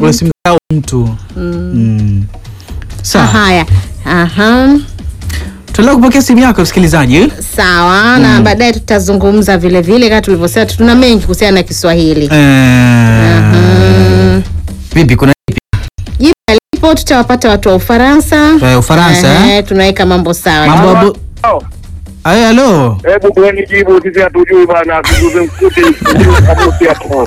usimdharau mtu mm. Sawa, Haya, aha, tuendelea kupokea simu yako msikilizaji. sawa na baadaye tutazungumza vile vile kama tulivyosema, tuna mengi kuhusiana na Kiswahili. Eh, Mm. vipi, kuna vipi? Jibu alipo, tutawapata watu wa Ufaransa. Eh, Ufaransa eh? Ehe, tunaweka mambo sawa. Mambo ya bu- Aye, halo Hebu tueni jibu, sisi hatujui bana, tuguze mkute kamusi hapo.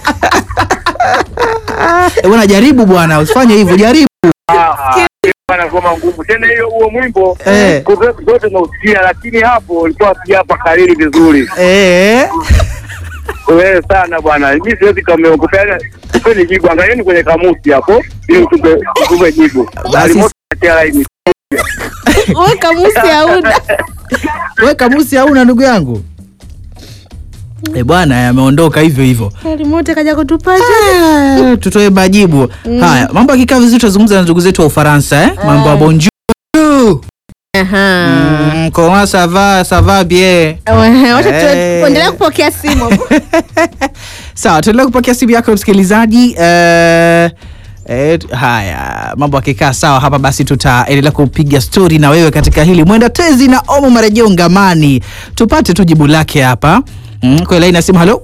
Eh, bwana, jaribu bwana, usifanye hivyo, jaribu. Ah, bana ngoma ngumu tena hiyo, huo mwimbo Eh. siku zetu zote tunausikia, lakini hapo ulikuwa sijapa kariri vizuri. Eh, Wewe sana bwana, mimi siwezi kameokupea. Tupeni jibu, angalieni kwenye kamusi hapo ili tupe tupe jibu. Basi- Alimoto atia laini. Wewe kamusi hauna. we kamusi hauna ndugu yangu? Eh, bwana, ameondoka hivyo hivyo. Alimote kaja kutupasha. Eh, tutoe majibu haya. Mambo yakikaa vizuri, tutazungumza na ndugu zetu wa Ufaransa eh? mambo ya bonjour. Aha. Mm, comment ça va ça va bien. Wacha tu- Eh. tuendelee kupokea simu. Sawa, tuendelea kupokea simu yako msikilizaji. Eh, eh, haya mambo akikaa sawa hapa, basi tutaendelea kupiga stori na wewe katika hili mwenda tezi na omo marejeo ngamani, tupate tu jibu lake hapa mm, kwa laini ya simu. Halo,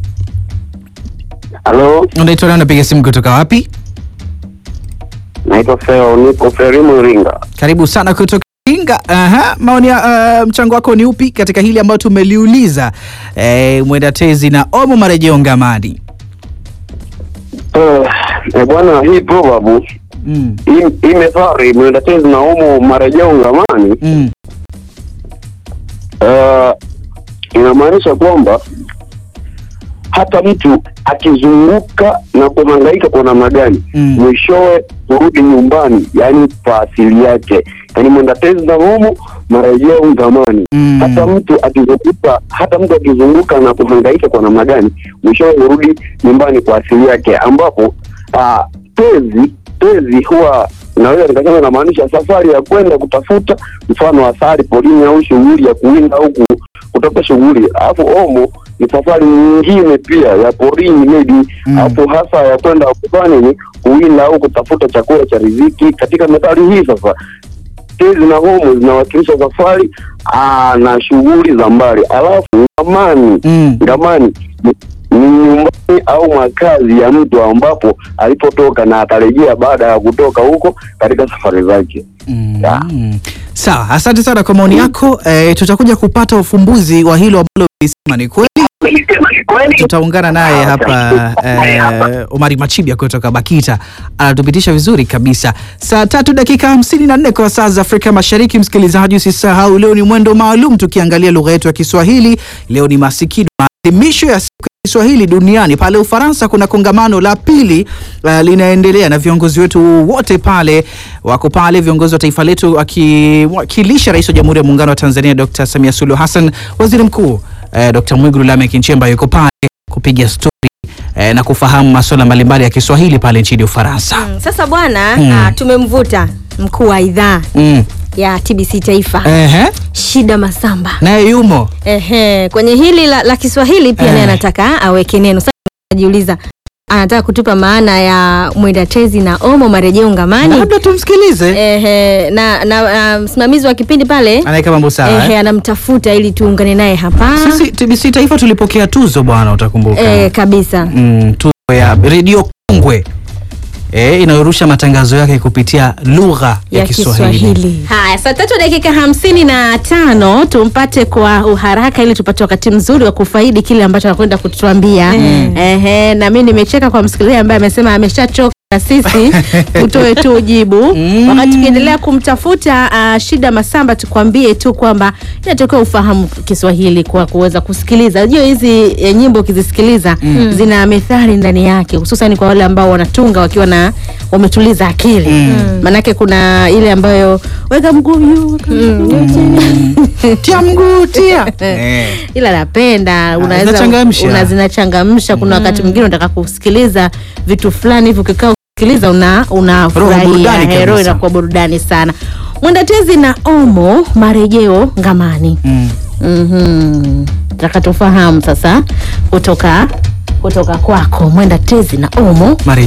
Halo, unaitwa nani? Unapiga simu kutoka wapi? naitwa Feo, niko Ferimu Ringa. Karibu sana kutoka Inga. Aha, maoni ya uh, mchango wako ni upi katika hili ambayo tumeliuliza eh, mwenda tezi na omo marejeo ngamani? Eh, bwana, hii probabu mm, hii hii methali mwenda tezi na umo marejeo ngamani mm, uh, inamaanisha kwamba hata mtu akizunguka na kuhangaika kwa namna gani Mm. mwishowe kurudi nyumbani, yani kwa asili yake, yani mwenda tezi na umo marejeo ngamani. Mm. Hata mtu akizunguka, hata mtu akizunguka na kuhangaika kwa namna gani, mwishowe hurudi nyumbani kwa asili yake, ambapo ah, tezi tezi huwa naweza nikasema inamaanisha safari ya kwenda kutafuta mfano asali porini au shughuli ya kuwinda au ku- kutafuta shughuli, alafu omo ni safari nyingine pia ya porini maybe Mm. alafu hasa ya kwenda kufanya nini, kuwinda au kutafuta chakula cha riziki. Katika methali hii sasa tezi na homo zinawakilisha safari aa, na shughuli za mbali, alafu ngamani mm. ngamani ni- ni nyumbani au makazi ya mtu ambapo alipotoka na atarejea baada ya kutoka huko katika safari zake. Ya. Mm. Sawa, asante sana kwa maoni yako. Eh, tutakuja kupata ufumbuzi wa hilo ambalo ulisema ni kweli. Tutaungana naye hapa eh, Omari Machibia kutoka Bakita anatupitisha vizuri kabisa. Saa tatu dakika hamsini na nne kwa saa za Afrika Mashariki. Msikilizaji, usisahau leo ni mwendo maalum tukiangalia lugha yetu ya Kiswahili. Leo ni masikido maadhimisho ya siku ya Kiswahili duniani. Pale Ufaransa kuna kongamano la pili uh, linaendelea na viongozi wetu wote pale wako pale, viongozi wa taifa letu akiwakilisha Rais wa Jamhuri ya Muungano wa Tanzania Dr. Samia Suluhu Hassan, Waziri Mkuu eh, Dr. Mwigulu Lameck Nchemba yuko pale kupiga stori eh, na kufahamu masuala mbalimbali ya Kiswahili pale nchini Ufaransa. Mm, Sasa bwana Mm. ah, tumemvuta mkuu wa idhaa Mm. ya TBC Taifa Ehe, Shida Masamba. naye yumo Ehe, kwenye hili la, la Kiswahili pia Eh. naye anataka aweke neno. Sasa najiuliza anataka kutupa maana ya mwenda tezi na omo marejeo ngamani. labda tumsikilize, Ehe, na, na, na msimamizi wa kipindi pale anaweka mambo sawa. ehe, eh. anamtafuta ili tuungane naye hapa. Sisi TBC Taifa tulipokea tuzo bwana, utakumbuka Eh, kabisa. mm, tuzo ya redio kongwe eh, inayorusha matangazo yake kupitia lugha ya, ya Kiswahili. Kiswahili. Haya, saa tatu dakika hamsini na tano tumpate kwa uharaka ili tupate wakati mzuri wa kufaidi kile ambacho anakwenda kutuambia. Ehe, na mimi nimecheka kwa msikilizaji ambaye amesema ameshachoka na sisi tutoe tu jibu. Wakati tukiendelea kumtafuta uh, Shida Masamba, tukwambie tu kwamba inatakiwa ufahamu Kiswahili kwa kuweza kusikiliza. Unajua hizi eh, nyimbo ukizisikiliza zina methali ndani yake, hususan kwa wale ambao wanatunga wakiwa na wametuliza akili. Maanake kuna ile ambayo weka mguu juu, weka mguu chini. tia mguu tia eh. ila napenda unaweza zinachangamsha. una zinachangamsha. Kuna wakati mwingine unataka kusikiliza vitu fulani hivi, ukikaa kusikiliza una Roho unafurahia, burudani Eh, roho kabisa. inakuwa burudani sana. Mwendatezi na Omo marejeo ngamani. Mm. Mhm. Nataka tufahamu sasa kutoka kutoka kwako Mwenda Tezi na Omo Mare